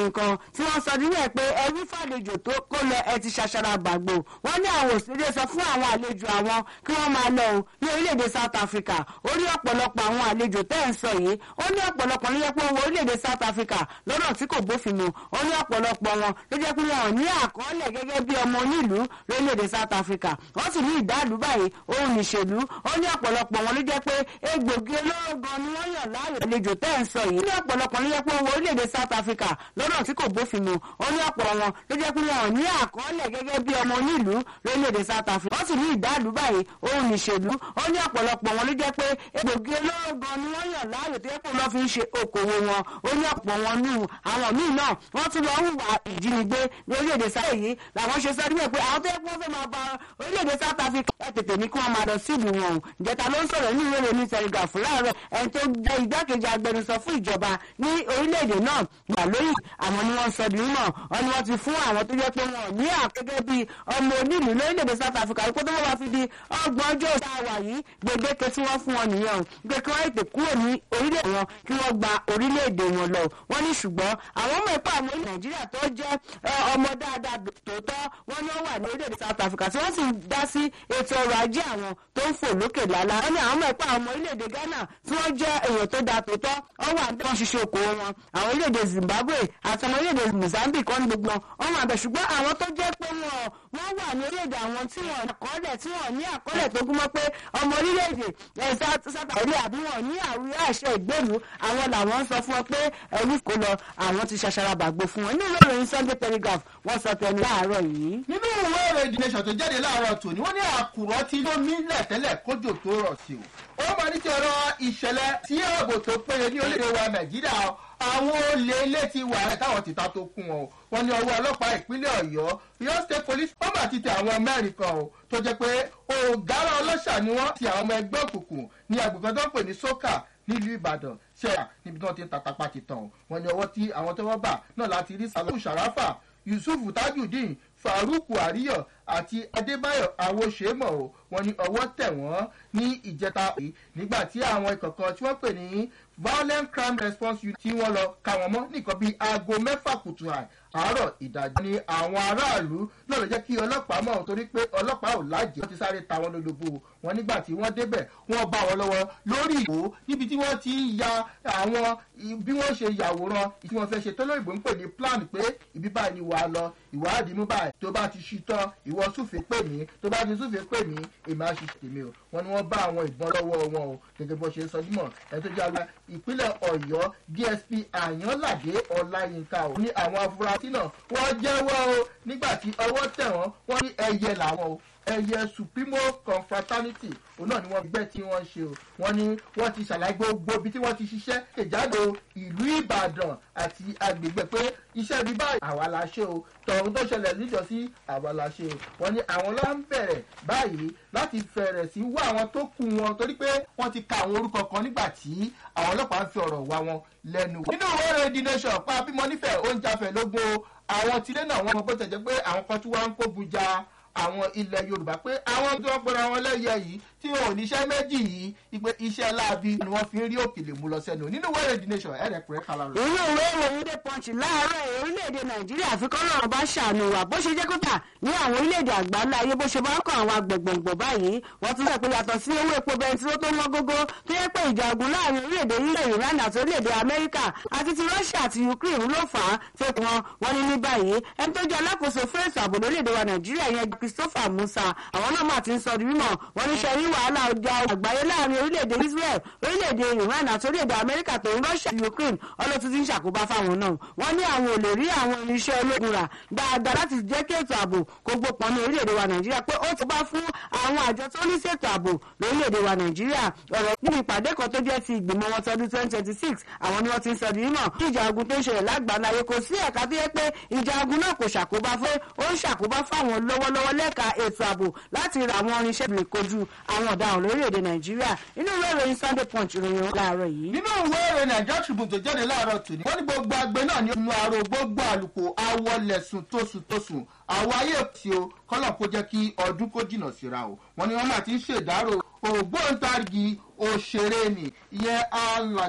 nǹkan tí wọ́n sọ nílẹ̀ pé ẹbí fàlejò tó kó lọ ẹ ti ṣàṣàrà gbàgbó wọ́n ní àwọn òṣèré sọ fún àwọn àlejò àwọn kí wọ́n máa lọ o ní orílẹ̀-èdè South Africa ó ní ọ̀pọ̀lọpọ̀ àwọn àlejò tẹ́ ẹ̀ ń sọ yìí ó ní ọ̀pọ̀lọpọ̀ ló jẹ́ pé owó orílẹ̀-èdè South Africa lọ́nà tí kò bófin mu ó ní ọ̀pọ̀lọpọ̀ wọn ló jẹ́ pé wọn ò ní àkọọ́lẹ̀ gẹ́gẹ́ bí ọmọ onílùú lórílẹ̀-èdè South Africa wọ́n sì ní ìdálù báyìí òun nìṣèlú ó ní ọ̀pọ̀lọpọ̀ wọn ló jẹ́ pé egbògi olóró gan ni wọ́n yàn láàyò àlejò tẹ́ ẹ̀ ń sọ yìí ó ní ọ̀pọ̀lọpọ̀ ló jẹ́ pé owó orílẹ̀-èdè South Africa lọ́nà tí kò bófin mu ó ní ọ̀pọ̀ wọn ló jẹ́ pé wọn ò ní àkọọ́lẹ̀ gẹ́gẹ́ bí ọmọ onílùú lórílẹ̀-èdè South Africa wọ́n sì ní ìdálù báyìí òun nìṣèlú ó ní ọ̀pọ̀lọpọ̀ wọn ló jẹ́ pé egbògi olóró gan ni wọ́n yàn láàyò tó yẹ kó lọ́ fi ń ṣe okòwò wọn ó ní ọ̀pọ̀ wọn nù àwọn míì náà wọ́n tún lọ hùwà ìjínigbé ní orílẹ̀-èdè South yìí làwọn ṣe sọ níbẹ̀ pé àwọn tó yẹ kó wọ́n fẹ́ máa ba orílẹ̀-èdè South Africa ẹ̀ tètè ní kí wọ́n máa lọ sílùú wọn o ìjẹta ló ń sọ̀rọ̀ ní ìwé ìròyìn Telegraph láàárọ̀ ẹni tó jẹ́ igbákejì agbẹnusọ fún ìjọba ní orílẹ̀-èdè náà gbà lóyè àwọn ni wọ́n sọ di mímọ̀ wọn ni wọ́n ti fún àwọn tó jẹ́ pé wọn ò ní àgẹ́gẹ́ bí ọmọ onílùú lórílẹ̀-èdè South Africa kó tó wọ́n fi di ọgbọ̀n ọjọ́ ìta wà yìí gbèdéke tí wọ́n fún wọn nìyẹn o pé kí wọ́n ètè kúrò ní orílẹ̀ wọn kí wọ́n gba orílẹ̀-èdè wọn lọ wọ́n ní ṣùgbọ́n àwọn ọmọ ẹ̀kọ́ àwọn Nàìjíríà tó jẹ́ ọmọ dáadáa tòótọ́ wọ́n ní wọ́n wà ní orílẹ̀-èdè South Africa tí wọ́n sì ń dá sí ètò ọrọ̀ ajé àwọn tó ń fò lókè lálá wọ́n ní àwọn ọmọ ẹ̀kọ́ àwọn orílẹ̀-èdè Ghana tí wọ́n jẹ́ èèyàn tó dáa tòótọ́ wọ́n wà ní wọ́n ṣiṣẹ́ okòwò wọn àwọn orílẹ̀-èdè Zimbabwe àti àwọn orílẹ̀-èdè Mozambique wọ́n ní gbogbo wọn wà bẹ̀ ṣùgbọ́n àwọn tó jẹ́ pé wọn wọ́n wà ní orílẹ̀-èdè àwọn tí wọ́n àkọọ́lẹ̀ tí wọ́n ní àkọọ́lẹ̀ tó gúnmọ́ pé ọmọ orílẹ̀-èdè South Africa àbí wọn ní àwíyá àṣẹ ìgbèlú àwọn làwọn ń sọ fún wọn pé ẹrú kò lọ àwọn ti ṣàṣàràbàgbò fún wọn nínú ìròyìn Sunday Telegraph wọ́n sọ tẹnu láàárọ̀ yìí. nínú ìwé ìròyìn The Nation tó jáde láàárọ̀ tòní wọ́n ní àkùrọ̀ tí ló mílẹ̀ tẹ́lẹ̀ kójò tó rọ̀ sí o ó máa ní ti ọ̀rọ̀ ìṣẹ̀lẹ̀ tí ààbò tó péye ní orílẹ̀-èdè wa Nàìjíríà àwọn olè ilé ti wà ẹ̀ táwọn ti ta tó kún wọn o wọ́n ní ọwọ́ ọlọ́pàá ìpínlẹ̀ Ọ̀yọ́ Ọ̀yọ́ State Police wọ́n máa ti tẹ àwọn mẹ́rin kan o tó jẹ́ pé ọ̀gára ọlọ́ṣà ni wọ́n ti àwọn ọmọ ẹgbẹ́ òkùnkùn ní agbègbè tó ń pè ní sókà nílùú Ìbàdàn ṣẹ́yà níbi tí wọ́n ti ń tatapa ti tàn wọ́n ní ọwọ́ tí àwọn tó wọ́n bà náà láti rí Saliu Sharafa Yusuf Tajudeen Faruku Ariyo àti Adébáyọ̀ Awóṣèmọ̀ o wọ́n ní ọwọ́ tẹ̀ wọ́n ní ìjẹta yìí nígbà tí àwọn ìkọ̀kan tí wọ́n pè ní violent crime response unit tí wọ́n lọ ká wọn mọ́ nìkan bíi aago mẹ́fà kùtù àárọ̀ ìdájọ́ ni àwọn aráàlú náà ló jẹ́ kí ọlọ́pàá mọ̀ torí pé ọlọ́pàá ò lájẹ́ wọ́n ti sáré ta wọn lólobó wọn nígbà tí wọ́n débẹ̀ wọ́n bá wọn lọ́wọ́ lórí ìwò níbi tí wọ́n ti ń ya àwọn bí wọ́n ṣe yàwòrán tí wọ́n fẹ́ ṣe tó lóyìnbó ń pè ní plan pé ibi báyìí ni wàá lọ ìwádìí mú báyìí tó bá ti ṣí tán ìwọ súfèé pè mí tó bá ti súfèé pè mí èmi á ṣiṣẹ́ tèmi o wọ́n ní wọ́n bá àwọn ìbọn lọ́wọ́ wọn o gẹ́gẹ́ bó ṣe sọ dímọ̀ ẹni tó jẹ́ àgbà ìpínlẹ̀ Ọ̀yọ́ DSP Àyànládé Ọláyínká o ní àwọn afurasí náà wọ́n jẹ́wọ́ o nígbà tí ọwọ́ tẹ̀ wọ́n wọ́n ní ẹyẹ làwọn o ẹyẹ supremo confraternity òun náà ni wọ́n gbẹ́ tí wọ́n ṣe o wọ́n ní wọ́n ti ṣàlàyé gbogbo ibi tí wọ́n ti ṣiṣẹ́ ìjáde ìlú Ìbàdàn àti agbègbè pé iṣẹ́ ibi báyìí àwa la ṣe o tọ̀hún tó ṣẹlẹ̀ níjọ́sí àwa la ṣe o wọ́n ní àwọn ló ń bẹ̀rẹ̀ báyìí láti fẹ̀rẹ̀ sí wá àwọn tó kù wọn torí pé wọ́n ti ka àwọn orúkọ kan nígbà tí àwọn ọlọ́pàá ń fi ọ̀rọ̀ wá wọn lẹ́nu. nínú ìwé ìròyìn The Nation pa bímọ nífẹ̀ẹ́ oúnjẹ afẹ́ lógún àwọn tilé náà wọ́n mọ bó tẹ̀jẹ́ pé àwọn kan tí wọ́n ń kógun ja àwọn ilẹ̀ yorùbá pé àwọn tí wọ́n pera wọn lẹ́yẹ yìí tí wọn ò níṣẹ́ méjì yìí ipe iṣẹ́ láabi ni wọ́n fi ń rí òkèlè mú lọ sẹ́nu nínú wẹ́rẹ̀ the nation ẹ̀rẹ̀ pẹ̀rẹ́ kala rẹ̀. inú ìwé ìròyìn dé pọ́ǹchì láàárọ̀ orílẹ̀-èdè nàìjíríà àfikún náà bá ṣàánú wa bó ṣe jẹ́ kódà ní àwọn orílẹ̀-èdè àgbáńlá ayé bó ṣe máa ń kọ́ àwọn agbègbè báyìí wọ́n tún sọ pé yàtọ̀ sí owó epo bẹntiró tó wọ́n gógó tó yẹ pé ìjà ogun láàrin orílẹ̀-èdè ilẹ̀ iran àti orílẹ̀-èdè amẹ́ríkà àti ti russia àti ukraine ló fà á tó wọn wọ́n ní ní báyìí ẹni tó jẹ́ alákòóso fún ètò ààbò lórílẹ̀-èdè wa nàìjíríà yẹn christopher musa àwọn náà máa ti ń sọ di mímọ̀ wọ́n ní ṣe rí wàhálà ọjà àgbáyé láàrin orílẹ̀-èdè israel orílẹ̀-èdè iran àti orílẹ̀-èdè amẹ́ríkà tó ń russia àti ukraine ọlọ́tún ti ń ṣàkóbá fáwọn náà wọ́n ní àwọn ò lè rí àwọn irinṣẹ́ ológun rà dáadáa láti jẹ́ kí ètò ààbò kó gbópọn ní orílẹ̀-èdè wa nàìjíríà pé ó ti bá fún àwọn àjọ tó ní ṣètò ààbò lórílẹ̀-èdè wa nàìjíríà ọ̀rọ̀ níbi ìpàdé kan tó jẹ́ ti ìgbìmọ̀ wọn tọdún twenty twenty six àwọn ni wọ́n ti ń sọ di mímọ̀ kí ìjà ogun tó ń ṣẹlẹ̀ lágbàáyé kò sí ẹ̀ka tó yẹ pé ìjà ogun náà kò ṣàkóbá fún ó ń ṣàkóbá fáwọn lọ́wọ́lọ́wọ́ lẹ́ka ètò ààbò láti ra àwọn irinṣẹ́ lè kojú àwọn ọ̀daràn lórílẹ̀‐èdè nàìjíríà inú ìwé ìròyìn sunday punch ìròyìn láàárọ̀ yìí. nínú ìwé ìròyìn Nigeria Tribune tó jáde láàárọ̀ tòní wọ́n ní gbogbo agbe náà ní inú àrò gbogbo àlùkò awọlẹ̀sùn tóṣù tóṣù àwọn ayé òsì o kọ́lọ̀ kó jẹ́ kí ọdún kó jìnnà síra o wọ́n ní wọ́n máa ti ń ṣèdárò ògbóǹtarìgì òṣèré ni ìyẹn alàgbà